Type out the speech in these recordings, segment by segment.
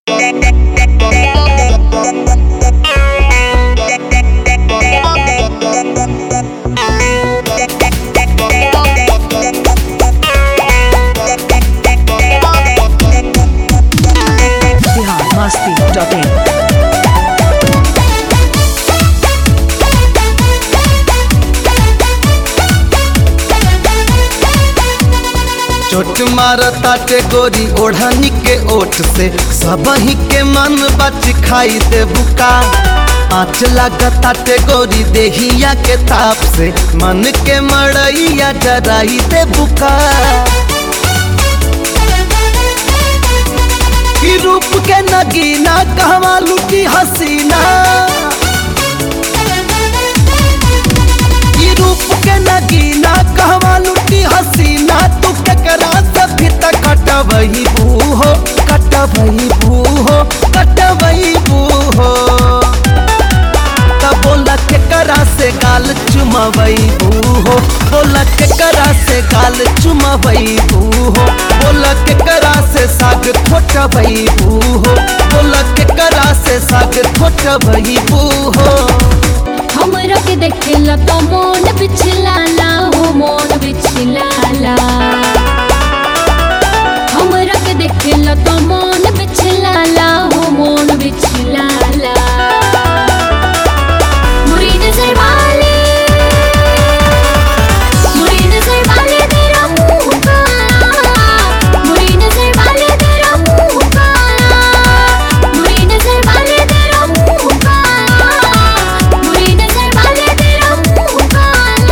biharmasti.in चोट मारताटे गोरी ओढ़नी के ओठ से सबही के मन बच खाई दे बुका आँच लागताटे गोरी देहिया के ताप से मन के मड़ैया जराई दे बुका की रूप के नगीना कहवा लुटी हसीना ई रूप के नगीना कहवा लुटी हसीना तू केकरा से भी त कटवही बूहो कटवही बूहो कटवही बूहो त बोला केकरा से गाल चुमवई बूहो बोला केकरा से गाल चुमवई बूहो बोला केकरा से साग खोटवई बूहो बोला केकरा से साग खोटवई बूहो हमरा के देखेला तो मोन बिछलाला हो मोन बिछलाला हमरा के देखेला तो मोन बिछलाला हो मोन बिछलाला मुरी नजर वाले मुरी नजर वाले तेरा मुंह काला मुरी नजर वाले तेरा मुंह काला मुरी नजर वाले तेरा मुंह काला मुरी नजर वाले तेरा मुंह काला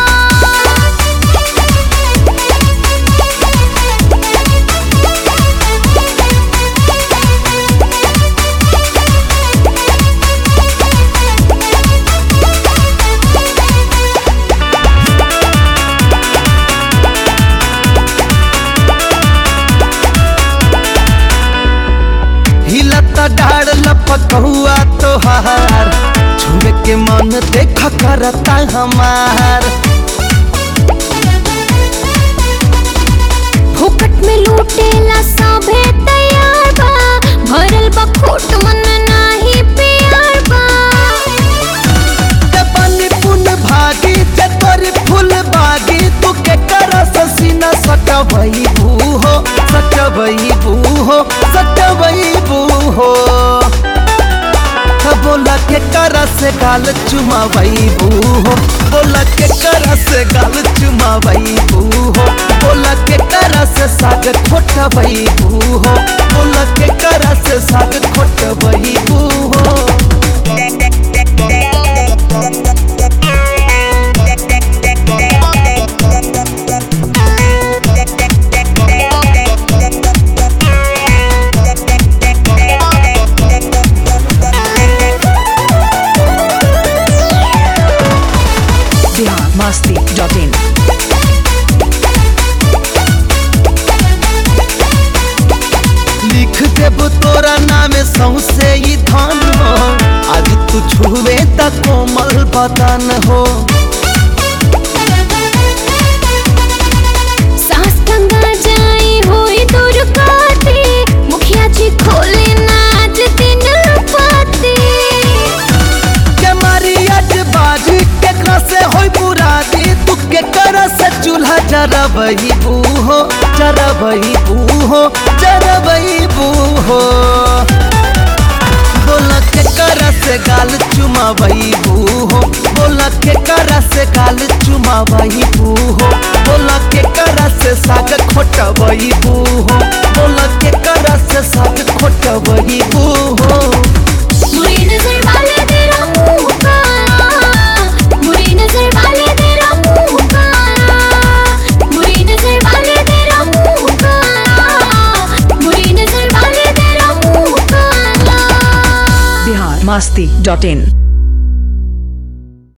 हिलता डाड़ लपक हुआ तोहार छुए के मन देख करता हमार फुकट में लूटेला सभे तैयार बा भरल बा खोट मन नाही प्यार बा ते बनी पुन भागी ते तोरी फूल बागी तू के कर ससीना सटवई बूहो सटवई बूहो सटवई बूहो त बोला के कर से गाल चुमावई बूहो बोला के कर से गाल चुमावई बूहो बोला के कर से साग खोटवई बूहो बोला के कर से साग खोटवई बूहो biharmasti.in लिख देब तोरा नाम सौसे ई धन हो आज तू छुए त कोमल बदन हो सास गंगा जाई होई दूर काटे मुखिया जी खोले नाच दिन पाते के मारी आज बाजी केकरा से होई बुरादी तू के कर से चूल्हा जरबई बूहो जरबई बूहो जरबई बूहो बोला के कर से गाल चुमावई बूहो बोला के कर से गाल चुमावई बूहो बोला के कर से साग खोटवई बूहो बोला के कर से साग खोटवई बूहो मुरी नजर वाले तेरा मुंह काला मुरी नजर वाले तेरा मुंह काला मुरी नजर वाले तेरा मुंह काला मुरी नजर वाले तेरा मुंह काला biharmasti.in